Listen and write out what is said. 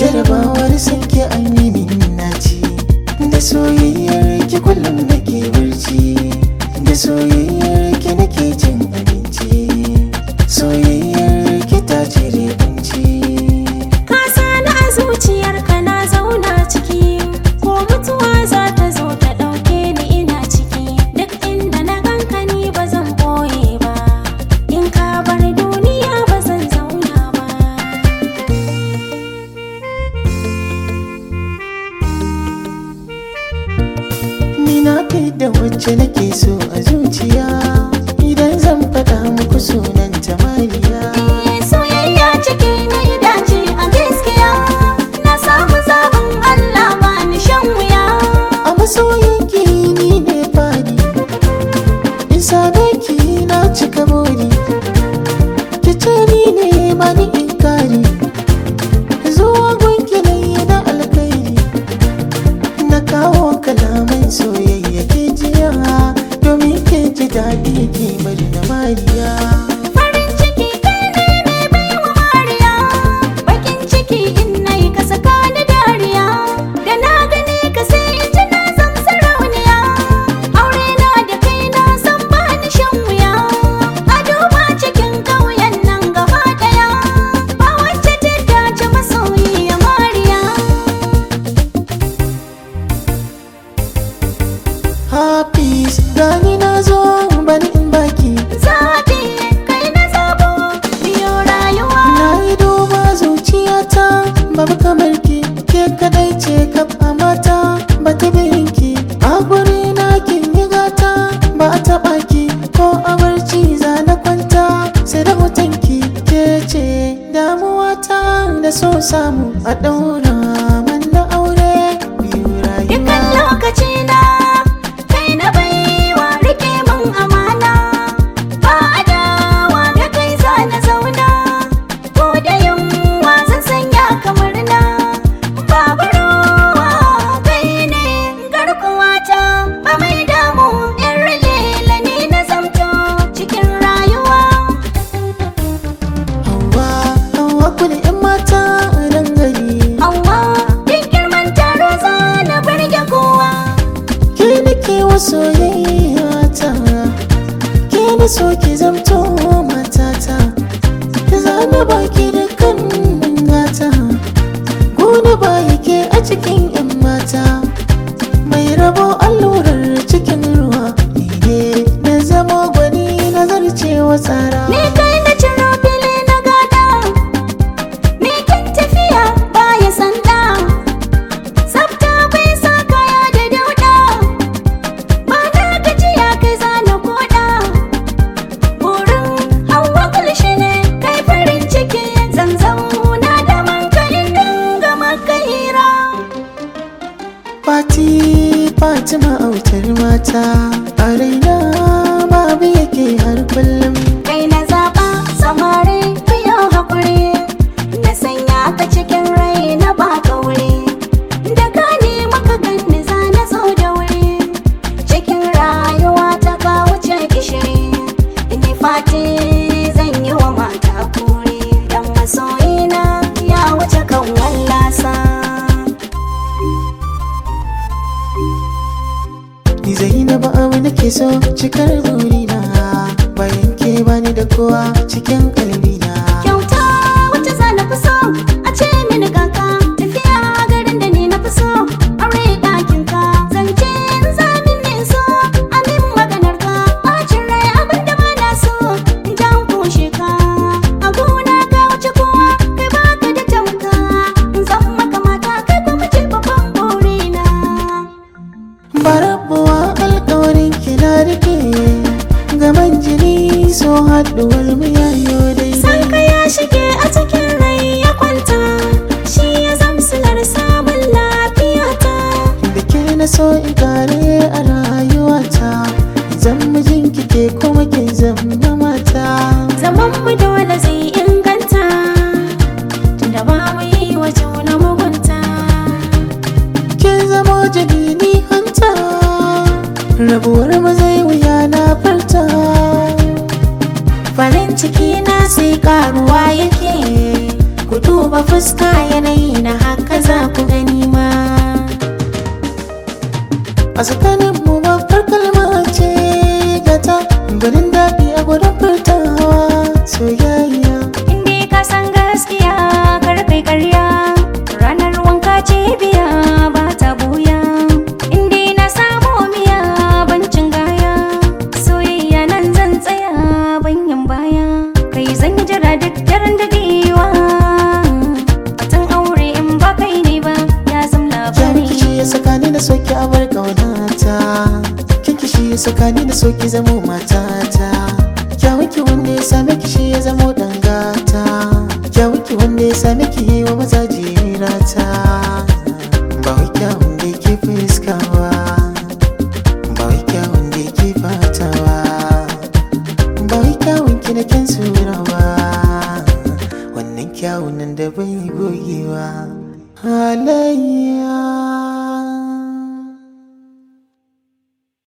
jarabawar sanke an yi min naci da soyayyar ki kullum nake barci da soyayyar ki nake cin abinci soyayyar ki ta cire kunci Ka sani a zuciyarka na zauna ciki ko mutuwa za ta zo ta ɗauke ni ina ciki duk inda na ganka ni ba zan boye ba in ka bar duniya ba zan zauna ba ni na fi da wacce nake so a zuciya idan zan faɗa muku sunan ta mariya Eh, soyayya ciki na yi dace a gaskiya na samu zaɓin Allah ba ni shan wuya a masoyinki ni ne fadi in same ki na cika buri ki ce ni ne ba ni inkari zuwa gunki na yi na alkairi na kawo kalaman soyayya ke jiya domin ke ji daɗi ki bari na mariya farin ciki kai ne mai baiwa mariya bakin ciki in nayi ka saka ni dariya da na gani ka sai in ji na zam sarauniya aure na da kai na san ba ni shan wuya a duba cikin ƙauyen nan gaba ɗaya ba wacce ta dace masoyiya mariya hafiz gani na zo bani in baki zaɓi kai na zabo biyo rayuwa na yi duba zuciyata babu kamar ki ke kadai ce kaf a mata ba ta ki a guri na kin yi gata ba a taɓa ki ko a barci za na kwanta sai da hoton ki ke ce damuwata da so samu a ɗaura man da aure biyu Dukan rayuwa lokaci na kai na baiwa rike min amana ba adawa da kai za na zauna ko da yunwa zan sanya kamar na babu ruwa kai ne garkuwata ba mai damu yan lela ne na zamto cikin rayuwa hawa hawa ku da 'yan mata a nan gari Hauwa duk girman taro za na barge kowa ke nake wa soyayya ta ke na so ki zamto matata za na baki da kan gata gona ba yake a cikin yan mata mai rabo allurar cikin ruwa ni ne na zama gwani na zarcewa tsara Ni kai na ciro fili na gada Ni kan tafiya baya sanda Tsafta bai sa kaya da dauda Ba na gajiya kai zana koda Burin hawa kulshi ne kai farin ciki Zan zauna da mankalin dinga maka hira Fati Fatima autar mata a raina babu yake har kullum Kai na zaɓa samari biyo haƙuri Na sanya ka cikin rai na baka wuri Da ka nema ka ganni za na zo da wuri Cikin rayuwa ta ka wuce gishiri Ni fati zan yi wa mata kuri Dan masoyina ya wuce kan wallasa Ni Zainabu abu nake so cikar burina bayan ke bani da kowa cikin kalbina Kyauta wacce za na fi so a ce mini kaka tafiya garin da ni na fi so aure ɗakin ka zance in zamin ne so amin maganar ka bacin rai abin da ba na so in jan kushe ka a gona ka wuce kowa kai baka da tamka in zan maka mata kai kuma ce babban burina barabuwa alkawarin ki na rike gaban jini so haɗuwar mu yayo daidai fuska yanayi na haka za ku gani ma a tsakanin mu babbar kalma ce gata barin daɗi a gurin furtawa soyayya inda ka san gaskiya kar kai karya ranar wanka ce biya ba ta buya inda na samu miya bancin gaya soyayya nan zan tsaya banyan baya kai zan yi jira duk daren dadewa batun aure in ba kai ne ba ya zam Kyan labari kishi ya saka ni na soki a bar ƙaunata Kyan kishi ya saka ni na soki zamo matata Kyawun ki wanda ya same kishi ya zamo dangata Kyawun ki wanda ya same ki yi wa maza jirata Ba wai kyawun da ke fuskawa Ba wai kyawun da ke fatawa Ba wai kyawun ki na kyan surawa Wannan kyawun nan da bai gogewa Halayya